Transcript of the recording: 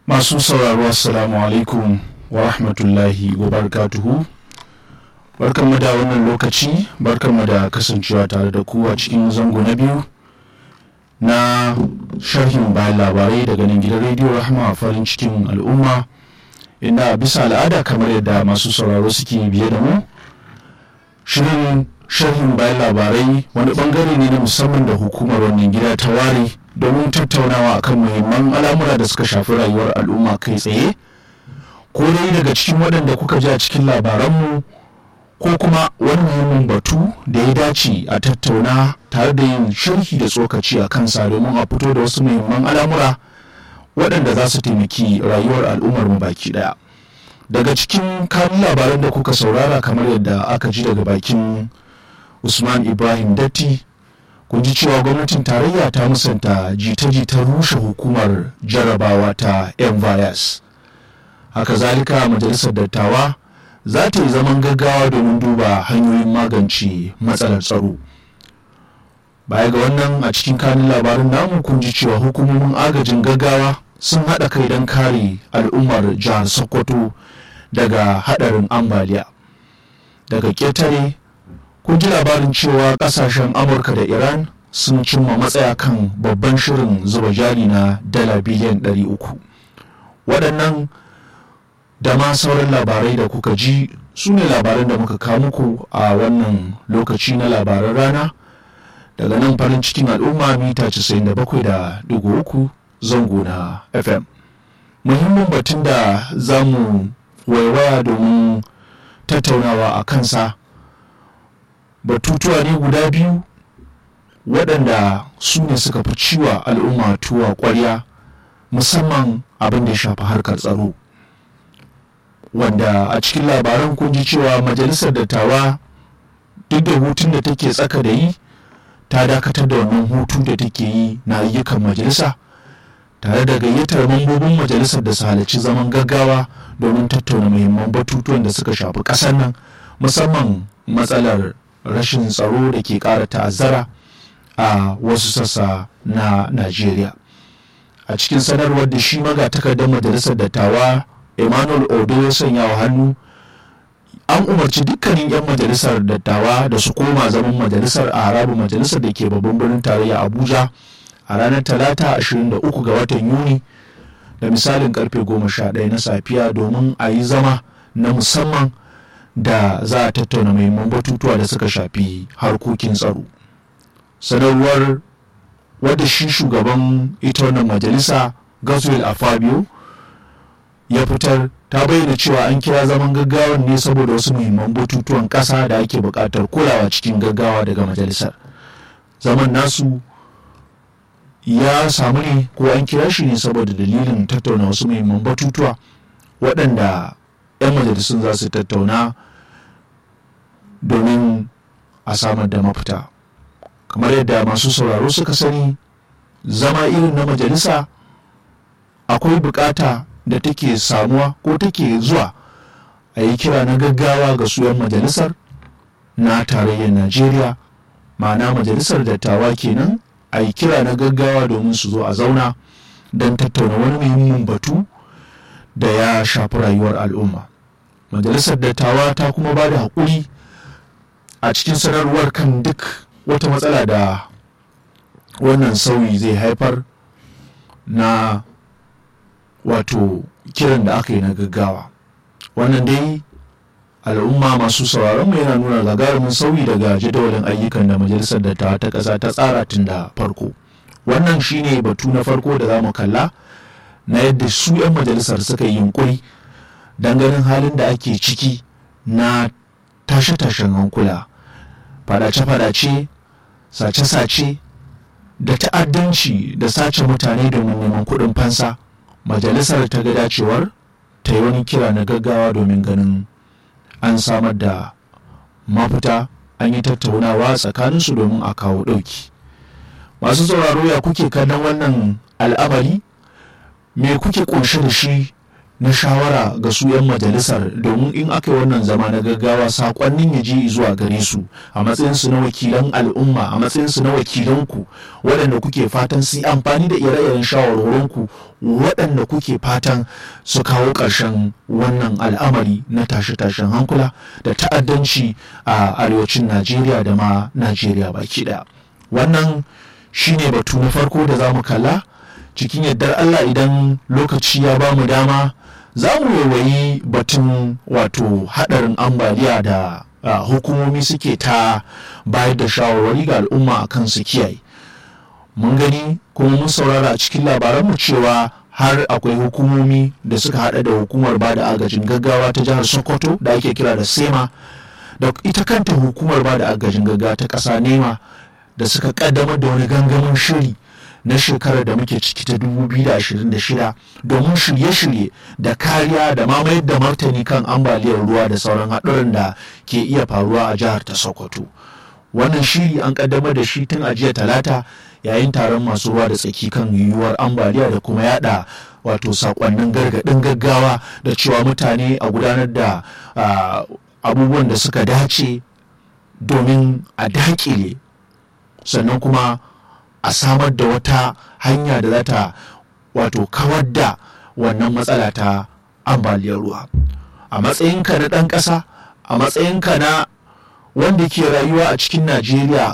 masu sauraro assalamu alaikum wa rahmatullahi wa barakatuhu barkanmu da wannan lokaci barkanmu da kasancewa tare da ku a cikin zango na biyu na sharhin bayan labarai daga nan gidan rediyo rahama farin cikin al'umma inda bisa al'ada kamar yadda masu sauraro suke biye da mu shirin sharhin bayan labarai wani bangare ne na musamman da hukumar wannan gida ta ware domin tattaunawa akan muhimman al'amura da suka shafi rayuwar al'umma kai tsaye ko dai daga cikin waɗanda kuka ji a cikin labaranmu ko kuma wani muhimmin batu da ya dace a tattauna tare da yin sharhi da tsokaci a kansa domin a fito da wasu muhimman al'amura waɗanda za su taimaki rayuwar al'ummar mu baki ɗaya daga cikin kanun labaran da kuka saurara kamar yadda aka ji daga bakin usman ibrahim datti kun ji cewa gwamnatin tarayya ta musanta jita-jitar rushe hukumar jarrabawa ta mvs haka zalika majalisar dattawa za ta yi zaman gaggawa domin duba hanyoyin magance matsalar tsaro baya ga wannan a cikin kanin labarin namu kun ji cewa hukumomin agajin gaggawa sun haɗa kai don kare al'ummar jihar sokoto daga haɗarin ambaliya daga ƙetare kun ji labarin cewa ƙasashen amurka da iran sun cimma matsaya kan babban shirin zuba jari na dala biliyan 300 waɗannan da ma sauran labarai da kuka ji su ne labaran da muka kawo muku a wannan lokaci na labaran rana daga nan farin cikin al'umma mita 97.3 zango na fm muhimmin batun da za mu waiwaya domin tattaunawa a kansa batutuwa ne guda biyu waɗanda su ne suka fi ciwa al'umma tuwa ƙwarya musamman abin da ya shafi harkar tsaro wanda a cikin labaran kun ji cewa majalisar dattawa duk da hutun da take tsaka da yi ta dakatar da wannan hutu da take yi na ayyukan majalisa tare da gayyatar mambobin majalisar da su halarci zaman gaggawa domin tattauna muhimman batutuwan da suka shafi ƙasar nan musamman matsalar rashin tsaro da ke ƙara ta'azzara a wasu sassa na najeriya a cikin sanarwar da shi magatakardar majalisar dattawa emmanuel odo ya sanya wa hannu an umarci dukkanin 'yan majalisar dattawa da su koma zaman majalisar a harabar majalisar da ke babban birnin tarayya abuja a ranar talata 23 ga watan yuni da misalin karfe 11 na safiya domin a yi zama na musamman da za a tattauna muhimman batutuwa da suka shafi harkokin tsaro sanarwar wadda shi shugaban ita wannan majalisa gaswell afabio ya fitar ta bayyana cewa an kira zaman gaggawa ne saboda wasu muhimman batutuwan ƙasa da ake buƙatar kulawa cikin gaggawa daga majalisar zaman nasu ya samu ne ko an kira shi ne saboda dalilin tattauna wasu muhimman batutuwa waɗanda 'yan majalisun za su tattauna domin a samar da mafita kamar yadda masu sauraro suka sani zama irin na majalisa akwai bukata da take samuwa ko take zuwa a yi kira na gaggawa ga su 'yan majalisar na tarayyar najeriya ma'ana majalisar dattawa kenan a yi kira na gaggawa domin su zo a zauna don tattauna wani muhimmin batu da ya shafi rayuwar al'umma majalisar dattawa ta kuma ba da haƙuri a cikin sanarwar kan duk wata matsala da wannan sauyi zai haifar na wato kiran da aka yi na gaggawa wannan dai al'umma masu sauraron mu yana nuna gagarumin sauyi daga jadawalin ayyukan da majalisar dattawa ta ƙasa ta tsara tun da farko wannan shine batu na farko da za mu kalla na yadda su 'yan majalisar suka yi yunkuri don ganin halin da ake ciki na tashe-tashen hankula fadace-fadace sace-sace da ta'addanci da sace mutane domin neman kuɗin fansa majalisar ta ga dacewar ta yi wani kira na gaggawa domin ganin an samar da mafita an yi tattaunawa tsakaninsu domin a kawo ɗauki masu sauraro ya kuke kallon wannan al'amari me kuke ƙunshe da shi na shawara ga su 'yan majalisar domin in aka yi wannan zama na gaggawa sakonnin ya je zuwa gare su a matsayinsu na wakilan al'umma a matsayinsu na wakilanku waɗanda kuke fatan su yi amfani da ire-iren shawarwarinku waɗanda kuke fatan su kawo ƙarshen wannan al'amari na tashe-tashen hankula da ta'addanci a arewacin najeriya da ma najeriya baki ɗaya wannan shine batu na farko da za mu kalla cikin yardar allah idan lokaci ya ba mu dama za mu waiwayi batun wato haɗarin ambaliya da uh, hukumomi suke ta bayar da shawarwari ga al'umma a kan su kiyaye mun gani kuma mun saurara a cikin labaranmu cewa har akwai hukumomi da suka hada da hukumar ba da agajin gaggawa ta jihar sokoto da ake kira da sema da ita kanta hukumar ba da agajin gaggawa ta ƙasa nema da suka kaddamar da wani gangamin shiri na shekarar da muke ciki ta 2026 domin shirye-shirye da kariya da mamayar da martani kan ambaliyar ruwa da sauran haɗuran da ke iya faruwa a jihar ta sokoto wannan shiri an kaddamar da shi tun a jiya talata yayin taron masu ruwa da tsaki kan yiwuwar ambaliya da kuma yada wato sakonnin gargaɗin gaggawa da cewa mutane a gudanar da abubuwan da suka dace domin a dakile sannan kuma a samar da wata hanya da za ta wato kawar da wannan matsala ta ambaliyar ruwa a matsayinka na ɗan ƙasa a matsayinka na wanda ke rayuwa a cikin najeriya